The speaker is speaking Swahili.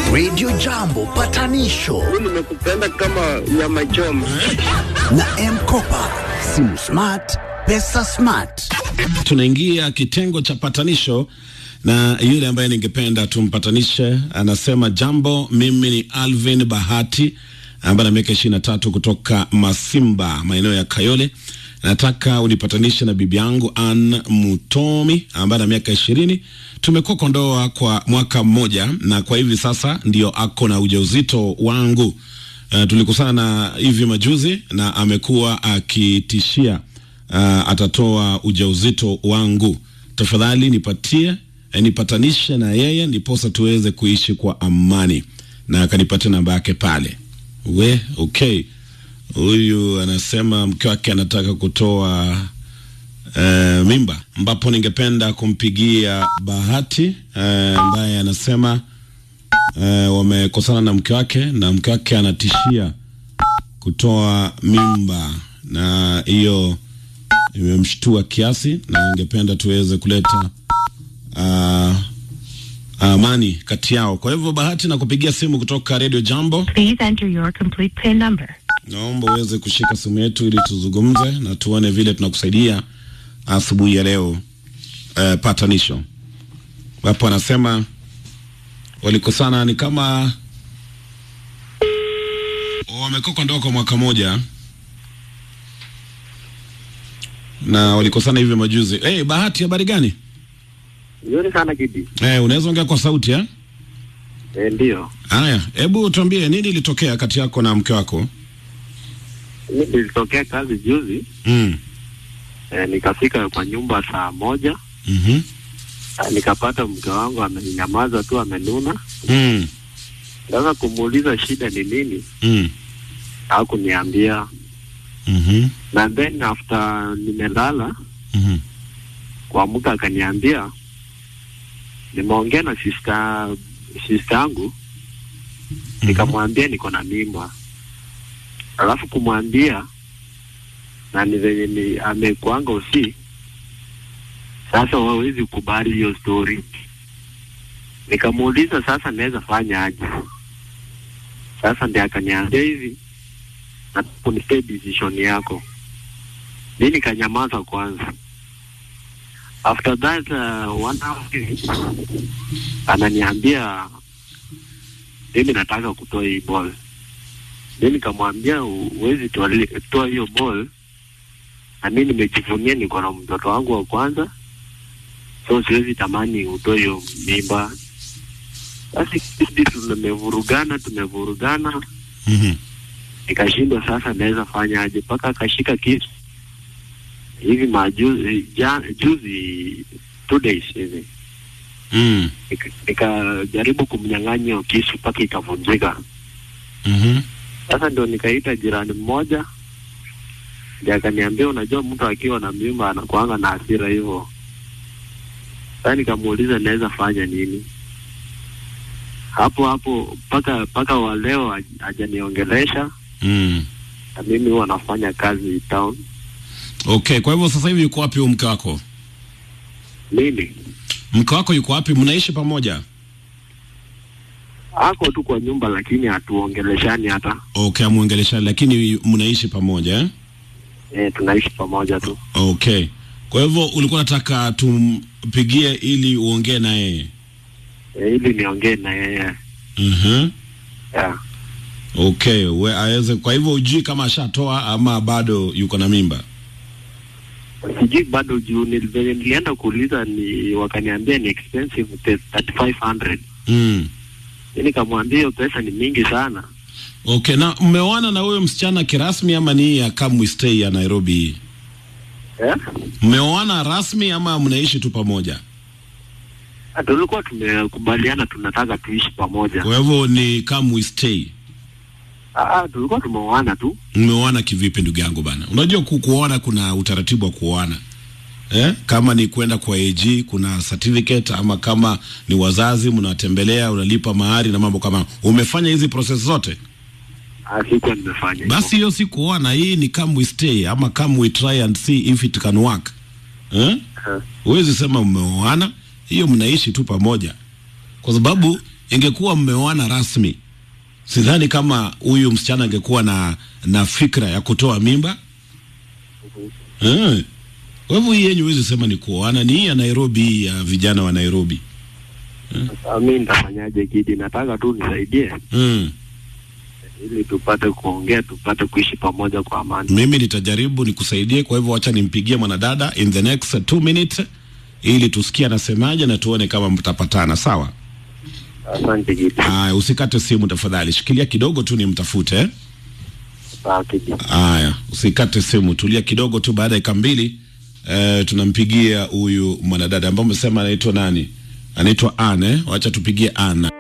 Radio Jambo patanisho nimekupenda kama nyama choma. na Mkopa, simu smart, pesa smart. Tunaingia kitengo cha patanisho na yule ambaye ningependa tumpatanishe anasema, jambo, mimi ni Alvin Bahati ambaye ana miaka ishirini na tatu kutoka Masimba, maeneo ya Kayole. Nataka unipatanishe na bibi yangu Ann Mutomi ambaye ana miaka ishirini. Tumekuwa kwa ndoa kwa mwaka mmoja na kwa hivi sasa ndio ako na ujauzito wangu. Uh, tulikusana na hivi majuzi na amekuwa akitishia uh, atatoa ujauzito wangu. Tafadhali nipatie eh, nipatanishe na yeye ndiposa tuweze kuishi kwa amani, na akanipatia namba yake pale. We okay, huyu anasema mke wake anataka kutoa uh, mimba, ambapo ningependa kumpigia Bahati uh, ambaye anasema uh, wamekosana na mke wake na mke wake anatishia kutoa mimba na hiyo imemshtua kiasi, na ningependa tuweze kuleta uh, amani kati yao. Kwa hivyo Bahati, na kupigia simu kutoka Radio Jambo, Please enter your complete PIN number. naomba uweze kushika simu yetu ili tuzungumze na tuone vile tunakusaidia asubuhi ya leo. Uh, patanisho wapo anasema walikosana ni kama wamekuwa kwa ndoa kwa mwaka moja na walikosana hivi majuzi. Hey, Bahati, habari gani? Nzuri sana Kidi. Eh, unaweza ongea kwa sauti eh? Eh, ndio. Haya, hebu tuambie nini ilitokea kati yako na mke wako? Mimi nilitokea kazi juzi, Mm. eh, nikafika kwa nyumba saa moja, Mhm. eh, nikapata mke wangu amenyamaza tu amenuna. Mm. Sasa kumuuliza shida ni nini, Mm. hakuniambia. Mhm. Na then after nimelala Mhm. kuamka akaniambia nimeongea na sister sister yangu nikamwambia niko na mimba, alafu kumwambia na ni venye ni amekuanga usi. Sasa wawezi kubali hiyo story. Nikamuuliza sasa naweza fanya aje? Sasa ndiye akaniambia hivi, nataka kunipea decision yako. Mi nikanyamaza kwanza. After that uh, one hour hivi, ananiambia mimi nataka kutoa hii ball. Mi nikamwambia huwezi toa- toa hiyo ball, na mi nimejivunia niko na mtoto wangu wa kwanza, so siwezi tamani utoe hiyo mimba. Basi sisi tumevurugana, tumevurugana, Mhm. nikashindwa sasa naweza fanya aje, mpaka akashika kisu hivi majuzi ja, juzi two days hivi Mm. Nika- nikajaribu kumnyang'anya hiyo kisu mpaka ikavunjika. Mhm. Sasa ndio nikaita jirani mmoja, ndiye akaniambia, unajua mtu akiwa na mimba anakuanga na hasira hivyo. Sasa nikamuuliza naweza fanya nini hapo hapo, mpaka mpaka wa leo haj- hajaniongelesha, Mm. na mimi huwa nafanya kazi town. Okay, kwa hivyo sasa hivi yuko wapi huyu mke wako? Mimi Mke wako yuko wapi? Mnaishi pamoja? ako tu kwa nyumba, lakini hatuongeleshani hata Okay, amuongelesha lakini mnaishi pamoja eh? e, tunaishi pamoja tu. Okay. Kwa hivyo ulikuwa unataka tumpigie ili uongee na yeye. E, ili niongee na yeye Mhm. yeah. Okay, we aweze kwa hivyo ujui kama ashatoa ama bado yuko na mimba. sijui bado juu nil- venye nilienda kuuliza ni wakaniambia ni expensive te- 3500 Mm. mi nikamwambia hiyo pesa ni mingi sana Okay, na mmeoana na huyo msichana kirasmi ama ni hii ya Kamwe Stay ya Nairobi hii? eh? Mmeoana rasmi ama mnaishi tu pamoja? Ah, tulikuwa tumekubaliana tunataka tuishi pamoja Kwa hivyo ni Kamwe Stay. Ah, ah, tulikuwa tumeoana tu Mmeoana kivipi ndugu yangu bana? Unajua ku- kuoana kuna utaratibu wa kuoana. Eh? Kama ni kwenda kwa AG kuna certificate ama kama ni wazazi mnawatembelea unalipa mahari na mambo kama. Umefanya hizi process zote? Ah, sikuwa nimefanya hivyo. Basi hiyo si kuoana, hii ni come we stay ama come we try and see if it can work. Eh? Ah, Huwezi sema mmeoana, hiyo mnaishi tu pamoja, kwa sababu ingekuwa mmeoana rasmi, sidhani kama huyu msichana angekuwa na na fikra ya kutoa mimba. Eh. Kwa hivyo hii yenyu huwezi sema ni kuoana, ni hii ya Nairobi, hii ya vijana wa Nairobi. Sasa mi nitafanyaje Gidi? Nataka tu nisaidie Mm. ili tupate kuongea, tupate kuishi pamoja kwa amani. Mimi nitajaribu nikusaidie, kwa hivyo wacha nimpigie mwanadada in the next two minutes ili tusikie anasemaje na tuone kama mtapatana. Sawa? Asante Gidi. Haya, usikate simu tafadhali, shikilia kidogo tu nimtafute eh? Sawa Gidi. Haya, usikate simu, tulia kidogo tu. Baada ya dakika mbili eh, tunampigia huyu mwanadada ambaye umesema anaitwa nani? Anaitwa Anne. Wacha tupigie Anna.